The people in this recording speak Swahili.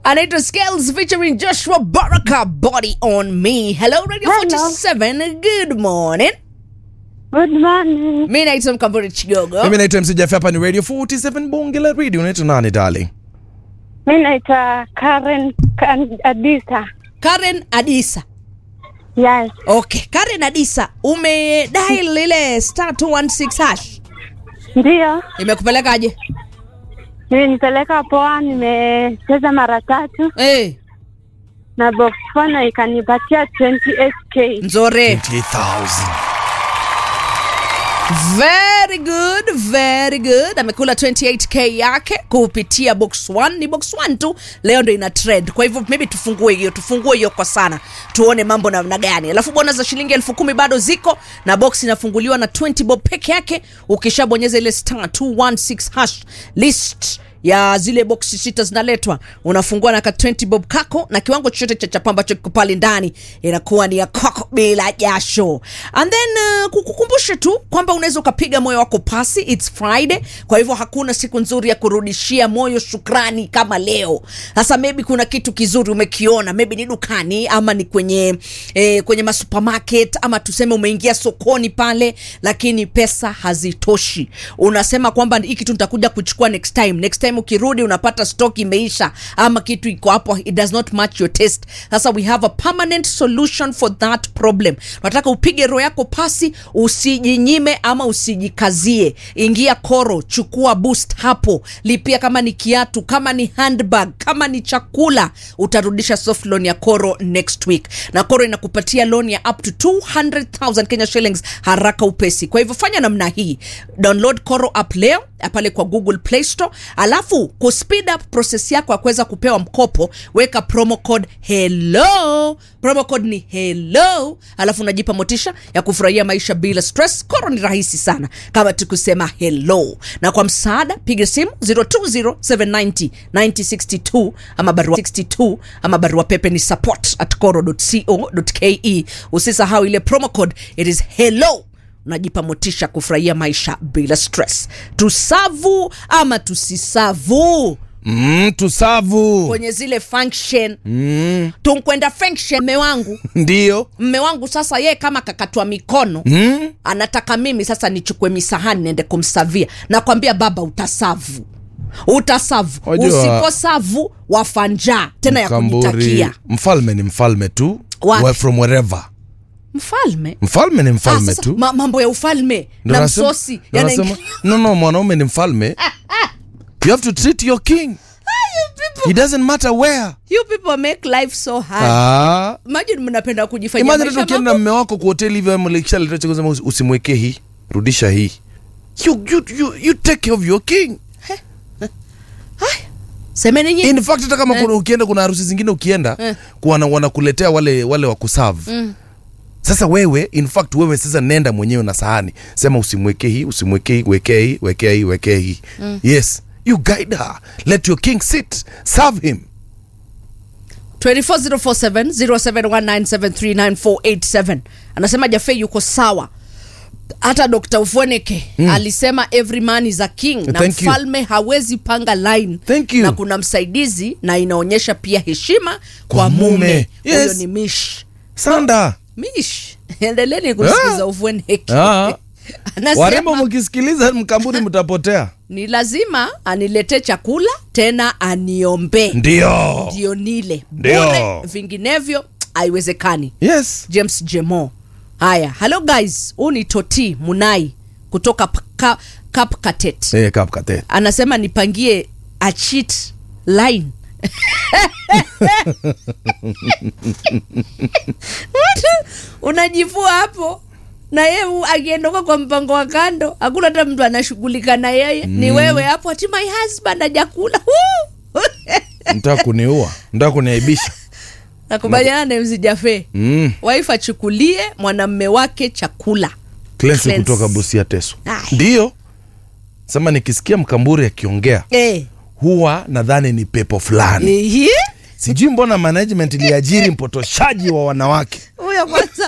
anaitwa Scales featuring Joshua Baraka, Body on Me. Hello Radio Hello. 47, good morning. Good morning. Mi naitwa Mkamburi Chigogo. mimi naitwa MC Jaffe, hapa ni radio 47 bonge la radio unaitwa nani darling Mi naitwa Karen Kan- Adisa. Karen Adisa. Yes. Okay, Karen Adisa, umedial ile star 216 hash. Ndiyo. Imekupelekaje? Nimenipeleka poa, nimecheza mara tatu Eh, na box four ikanipatia 28k. nzore. 20000 Very good, very good. Amekula 28k yake kupitia box 1. Ni box 1 tu leo ndo ina trend. Kwa hivyo maybe tufungue hiyo, tufungue hiyo kwa sana. Tuone mambo namna gani. Alafu bona za shilingi elfu kumi bado ziko na box inafunguliwa na 20 bob peke yake. Ukishabonyeza ile star 216 hash list ya zile boksi sita zinaletwa, unafungua na ka 20 bob kako na kiwango chochote cha chapa ambacho kiko pale ndani inakuwa ni ya kwako bila jasho. And then uh, kukukumbushe tu kwamba unaweza ukapiga moyo wako pasi, it's Friday, kwa hivyo hakuna siku nzuri ya kurudishia moyo shukrani kama leo. Sasa maybe kuna kitu kizuri umekiona, maybe ni dukani ama ni kwenye eh, kwenye masupermarket ama tuseme umeingia sokoni pale, lakini pesa hazitoshi. Unasema kwamba hii kitu nitakuja kuchukua next time. Next time ukirudi unapata stock imeisha ama kitu iko hapo, it does not match your taste. Sasa we have a permanent solution for that problem. Nataka upige roho yako pasi, usijinyime ama usijikazie. Ingia Koro, chukua boost hapo, lipia kama ni kiatu, kama ni handbag, kama ni chakula, utarudisha soft loan ya Koro next week, na Koro inakupatia loan ya up to 200,000 Kenya shillings haraka upesi. Kwa hivyo fanya namna hii, download Koro app leo pale kwa Google Play Store, alafu ku speed up process yako ya kuweza kupewa mkopo, weka promo code hello. Promo code ni hello, alafu unajipa motisha ya kufurahia maisha bila stress. Koro ni rahisi sana kama tukusema hello, na kwa msaada piga simu 0207909062 ama barua 62 ama barua pepe ni support at koro.co.ke. Usisahau ile promo code, it is hello unajipa motisha kufurahia maisha bila stress. Tusavu ama tusisavu mm, tusavu kwenye zile function mm. tunkwenda function. Mme wangu ndio mme wangu sasa, ye kama kakatwa mikono mm? anataka mimi sasa nichukue misahani niende kumsavia. Nakwambia baba, utasavu utasavu, Wajua- usiposavu wafa njaa tena ya Mkamburi, kujitakia. mfalme ni mfalme tu Wapi? Wa- from wherever Mfalme mfalme ni ah, mfalme sasa, tu ma, mambo ya ufalme Ndio na nasema- msosi ndio yanaingia- nasema, no no mwanaume ni mfalme you have to treat your king it doesn't matter where You people make life so hard. ah. Imagine mnapenda kujifanyia imagine maisha hata ukienda na mambo. mme wako kwa hoteli hivyo mlikishaleta kusema usi- usimwekee hii rudisha hii you, you, you, you take care of your king Semeni nyinyi. in fact hata kama kuna, ukienda kuna harusi zingine ukienda Eh. kuwana, wanakuletea wale wale wa kuserve sasa wewe in fact wewe sasa nenda mwenyewe na sahani sema usimwekee hii usimwekee hii wekee hii wekee hii wekee hii yes you guide her let your king sit serve him 24047 0719739487 anasema Jafe yuko sawa. Hata Dr. Ufweneke alisema every man is a king na Thank you. mfalme hawezi panga line Thank you. na kuna msaidizi na inaonyesha pia heshima kwa, Kwa mume. mume. Huyo Yes. ni Mish. sanda Mish. Endeleni kusikiza Ah. Ufweneke. Ah. Anasema warembo mkisikiliza mkamburi mtapotea ni lazima aniletee chakula tena aniombee ndio ndio nile Ndio. bure, vinginevyo haiwezekani. yes James Jemo. Haya, hello guys, huu ni Toti Munai kutoka P- Ka- Kapkatet. eh, kapkate Anasema nipangie a cheat line. Watu, Unajivua hapo na yeye u- akiondoka kwa mpango wa kando, hakuna hata mtu anashughulika na yeye ni wewe hapo, ati my husband hajakula. Woo! mtaka kuniua mtaka kuniaibisha Nakubaliana na MC Jafe. mm. Wife achukulie mwanamme wake chakula. Clancy Clancy. kutoka busia teso Aya. ndio sema nikisikia mkamburi akiongea Eh. huwa nadhani ni pepo fulani Ehe. sijui mbona management iliajiri mpotoshaji wa wanawake Huyo kwanza